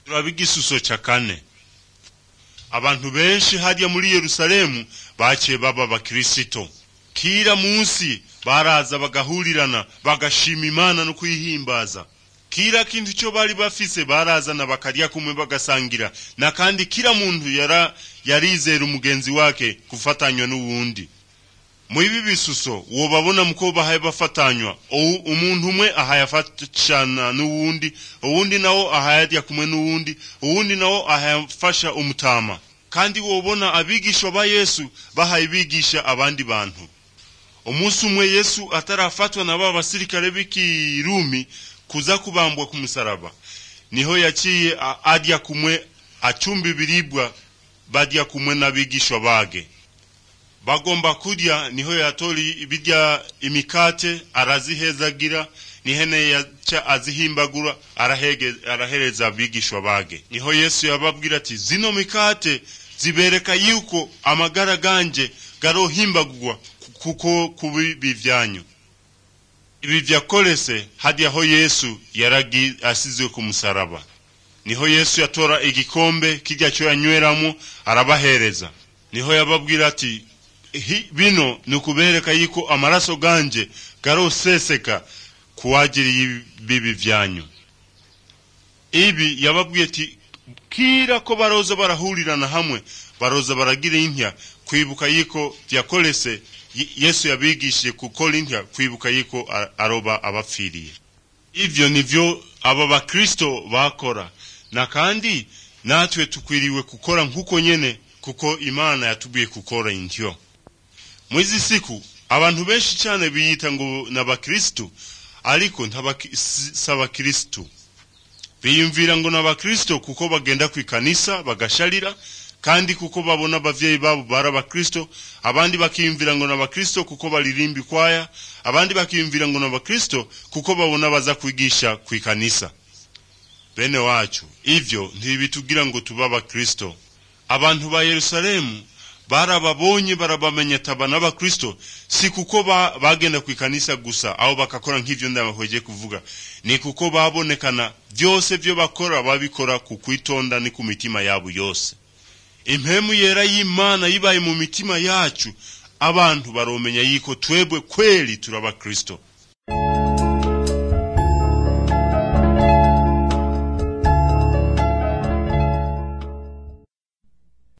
turaba igisuso ca kane abantu benshi harya muri yerusalemu baciye baba bakirisito kira munsi baraza bagahurirana bagashima imana no kuyihimbaza kira kintu cyo bari bafise barazana bakarya kumwe bagasangira na kandi kila muntu yara yarizera umugenzi wake gufatanywa n'uwundi mu ibi bisuso wobabona muko bahaye bafatanywa ou- umuntu umwe ahaye afashana n'uwundi uwundi nawo ahaye arya kumwe n'uwundi uwundi nawo ahaye afasha umutama kandi wobona abigishwa ba yesu bahaye bigisha abandi bantu umunsi umwe yesu atarafatwa na ba basirikare b'ikirumi kuza kubambwa ku musaraba niho yaciye a- arya kumwe acumba ibiribwa barya kumwe n'abigishwa bage bagomba kurya niho yatora ibirya imikate arazihezagira nihene yaca azihimbagura arahege, arahereza abigishwa bage niho yesu yababwira ati zino mikate zibereka yuko amagara ganje garohimbagurwa kuko kubibi vyanyu ibi vyakorese hadi aho yesu yaragi asizwe ku musaraba niho yesu yatora igikombe kirya cyo yanyweramo arabahereza niho yababwira ati "Hi- bino ni ukubereka yuko amaraso ganje garoseseka kuwagiriye ibibi vyanyu ibi yababwiye ati kira ko baroza barahurirana hamwe baroza baragira intya kwibuka yuko vyakorese Ye- yesu yabigishije gukora intya kwibuka yuko a- aroba abapfiriye ivyo nivyo aba bakristo bakora na kandi natwe tukwiriwe gukora nk'uko nyene kuko imana yatubwiye gukora intyo mwizi siku abantu benshi cyane biyita ngo n'abakristo ariko ntabaki- si si abakristo biyumvira ngo n'abakristo kuko bagenda ku ikanisa bagasharira kandi kuko babona abavyeyi babo bari abakristo abandi bakiyumvira ngo n'abakristo kuko baririmba ikwaya abandi bakiyumvira ngo n'abakristo kuko babona baza kwigisha ku ikanisa bene wacu ivyo ntibitugira ngo tube abakristo abantu ba yerusalemu barababonye barabamenya taba n'abakristo si kuko ba, bagenda ku ikanisa gusa aho bakakora nk'ivyo ndabahweje kuvuga ni kuko babonekana vyose vyo bakora babikora ku kwitonda ni ku mitima yabo yose impemu yera y'imana yibaye mu mitima yacu abantu baromenya yiko twebwe kweli turaba kristo